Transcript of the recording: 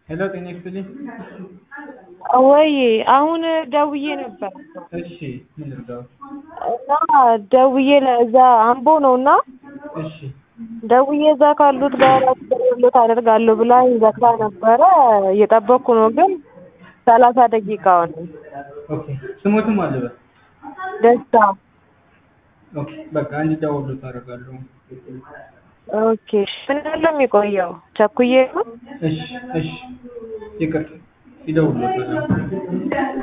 ሄሎ ጤና ይስጥልኝ። ወይ አሁን ደውዬ ነበር እሺ ምን ልርዳው? እና ደውዬ ለዛ አምቦ ነው እና እሺ ደውዬ እዛ ካሉት ጋር አስደውሎት አደርጋለሁ ብላኝ ዘግታ ነበረ። እየጠበቅኩ ነው ግን ሰላሳ ደቂቃ ሆነ። ኦኬ ስሞትም አለ በል ደስታ ኦኬ በቃ እንዲደውሉት አደርጋለሁ። ኦኬ ምን ያህል ነው የሚቆየው? ቸኩዬ ነው? እሺ እሺ ይቅርታ ይደውሉታል።